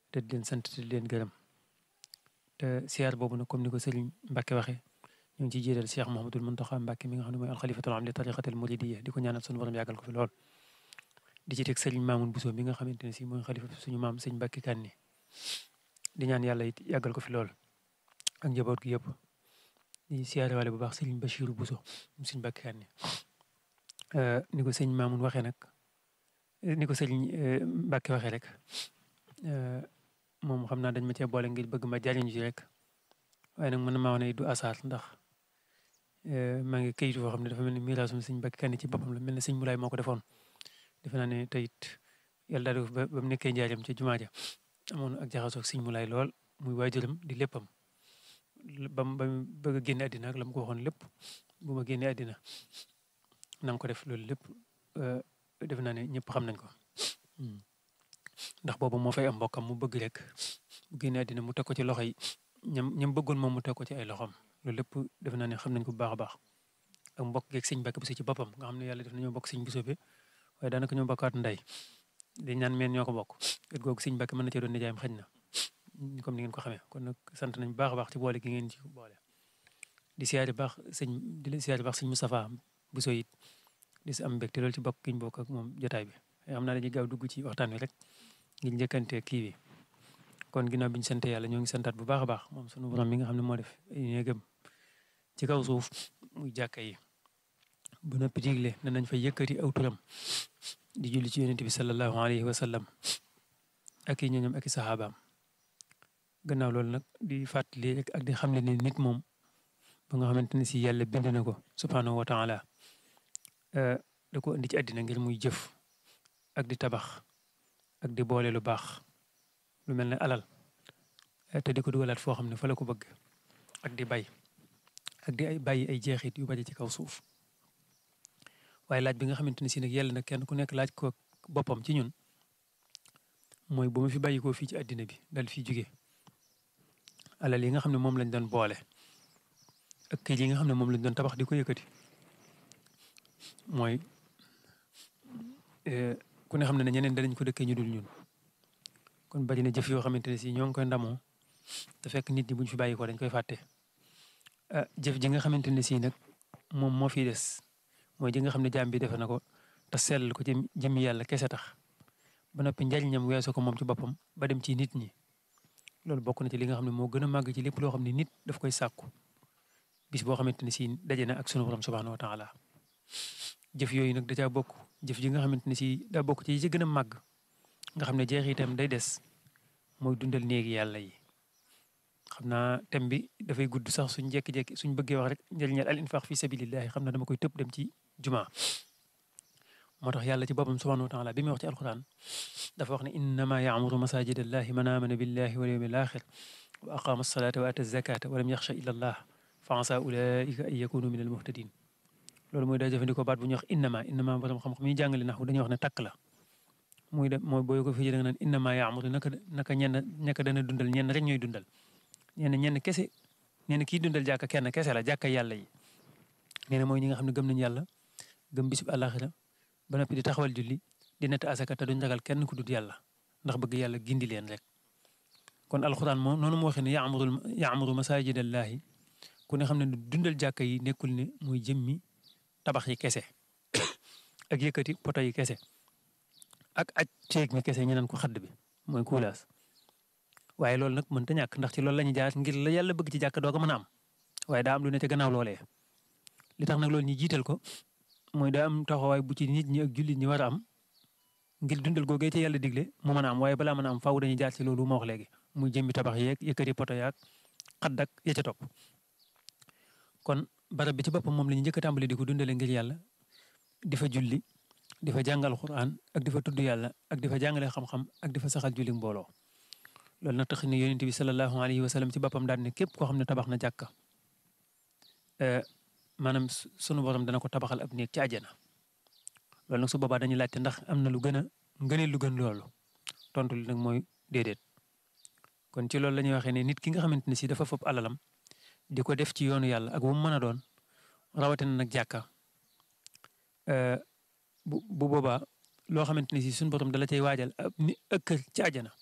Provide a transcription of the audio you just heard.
te di leen sant te di leen gërëm te siyaar boobu nag comme ni ko Serigne Mbacke waxee ñu ngi ciy jiital Cheikh Mouhamadoul Mountakha Mbacke mi nga xam ne mooy alxalifatul am li tariqatil muridiyya di ko ñaanal suñu borom yàggal ko fi lool di ci teg Serigne Mamoun Bousso mi nga xamante ne si mooy xalifa suñu maam sëñ Mbacke Kanni di ñaan yàlla it yàggal ko fi lool ak njaboot gi yëpp di siyaare wale bu baax Serigne Bachirou Bousso mu sëñ Mbacke Kanni ni ko sëñ Mamoun waxee nag ni ko Serigne Mbacke waxee rek moom xam naa dañ ma cee boole ngir bëgg ma jariñu ci rek waaye nag mën na maa wax ne du asaar ndax maa ngi kayitu foo xam ne dafa mel ni miraasum sëñ Mbacke Kanni ci boppam la mel ne sëñ Moulay moo ko defoon defe naa ne teyit yàlla daal ba ba mu nekkee njaaram ci jumaa ja amoon ak jaxasoo ak sëñ Moulay lool muy waajuram di léppam ba mu ba mu bëgg a génne àddina ak la mu ko waxoon lépp bu ma génnee àddina na nga ko def loolu lépp defe naa ne ñëpp xam nañ ko ndax boobu moo fay am mbokkam mu bëgg rek bu génnee àddina mu teg ko ci loxo yi ñam ñam bëggoon moom mu teg ko ci ay loxoom loolu lépp defe naa ne xam nañ ko bu baax a baax ak mbokk geeg sëñ Mbacke Bousso ci boppam nga xam ne yàlla def nañoo bokk sëñ Bousso bi waaye daanaka ñoo bokkaat ndey di ñaan meen ñoo ko bokk et googu sëñ Mbacke mën na cee doon nijaayam xëj na comme ni ngeen ko xamee kon nag sant nañ bu baax a baax ci boole gi ngeen ci boole di siyaari baax sëñ di siyaari baax sëñ Moustapha Bousso it di si am mbégte loolu ci bokk gi ñu bokk ak moom jotaay bi xam naa dañuy gaaw dugg ci waxtaan wi rek ngir njëkkante kii bi kon ginnaaw bi ñu sant yàlla ñoo ngi santaat bu baax a baax moom sunu borom mi nga xam ne moo def néegam ci kaw suuf muy jàkka yi bu noppi digle ne nañ fa yëkkati aw turam di julli ci yonent bi sallallahu alayhi wa sallam ak i ñooñam ak i saxaabaam gannaaw loolu nag di fàttali rek ak di xamle ne nit moom ba nga xamante ne si yàlla bind na ko subhanahu wa taala da ko indi ci àddina ngir muy jëf ak di tabax ak di boole lu baax lu mel ne alal te di ko dugalaat foo xam ne fa la ko bëgg ak di bay ak di ay bàyyi ay jeexit yu bari ci kaw suuf waaye laaj bi nga xamante ne si nag yàlla na kenn ku nekk laaj ko boppam ci ñun mooy bu ma fi bàyyi koo fii ci àddina bi dal fi jóge alal yi nga xam ne moom lañ doon boole ak kër yi nga xam ne moom lañ doon tabax di ko yëkkati mooy ku ne xam ne ne ñeneen danañ ko dëkkee ñu dul ñun kon bari na jëf yoo xamante ne si ñoo ngi koy ndamoo te fekk nit ñi buñ fi bàyyi ko dañ koy fàtte jëf ji nga xamante ne si nag moom moo fi des mooy ji nga xam ne jaam bi defe na ko te sell ko ci jëmmi yàlla kese tax ba noppi njariñam weesu ko moom ci boppam ba dem ci nit ñi loolu bokk na ci li nga xam ne moo gën a màgg ci lépp loo xam ne nit daf koy sàkku bis boo xamante ne si daje na ak sunu borom subhanahu wa taala jëf yooyu nag da caa bokk jëf ji nga xamante ne si daa bokk ci yi ci gën a màgg nga xam ne jeexitam day des mooy dundal néegi yàlla yi xam naa thème bi dafay gudd sax suñ jekki-jekki suñ bëggee wax rek njëriñal al infaq fi sabilillahi xam naa dama koy tëb dem ci jumaa moo tax yàlla ci boppam subhanahu wa taala bi muy wax ci alquran dafa wax ne innama yaamuru masajid allahi man amana billahi wal yawmil axir wa aqama alsalata wa ata zakata wa lam yaxsha illa allah fa asa ulaika an yakunu min al muhtadin loolu mooy daa jëfandikoo baat bu ñuy wax innama innama borom xam-xam yi jàngale nax dañuy wax ne takk la muy de mooy booy ko fii da nga naan innama yaamuru naka naka ñenn ñaka dana dundal ñenn rek ñooy dundal ñenn ñenn kese ñenn kii dundal jàkka kenn kese la jàkka yàlla yi nee na mooy ñi nga xam ne gëm nañu yàlla gëm bisub àllaaxira ba noppi di taxawal julli di nett asaka te duñ ragal kenn ku dut yàlla ndax bëgg yàlla gindi leen rek kon alxuraan moom noonu moo waxee ne yaamuru yaamuru masajidallaahi ku ne xam ne dundal jàkka yi nekkul ne muy jëmmi tabax yi kese ak yëkkati poto yi kese ak aj ceeg mi kese ñeneen ko xadd bi mooy kuulaas waaye loolu nag mënta ñàkk ndax ci loolu la ñuy jaar ngir la yàlla bëgg ci jàkk doo ko mën a am waaye daa am lu ne ca gannaaw loolee li tax nag loolu ñu jiital ko mooy daa am taxawaay bu ci nit ñi ak jullit ñi war a am ngir dundal googee ci yàlla digle mu mën a am waaye balaa mën a am faaw dañuy jaar ci loolu ma wax léegi muy jëmmi tabax yeeg yëkkati poto yaag xadd ak ya ca topp kon barab bi ci boppam moom la ñu njëkk a tàmbali di ko dundale ngir yàlla di fa julli di fa jàngal Qur'an ak di fa tudd yàlla ak di fa jàngale xam-xam ak di fa saxal julli mbooloo loolu nag tax ne yonent bi sallallahu alayhi wa sallam ci boppam daal ne képp koo xam ne tabax na jàkka maanaam sunu borom dana ko tabaxal ab néeg ci àjjana loolu nag su boobaa dañuy laajte ndax am na lu gën a ngëneel lu gën loolu tontu li nag mooy déedéet kon ci loolu la ñuy waxee ne nit ki nga xamante ne si dafa fopp alalam di ko def ci yoonu yàlla ak bu mu mën a doon rawatina nag jàkka bu bu boobaa loo xamante ne si suñu borom dala cay waajal ab ni ëkkër ci àjjana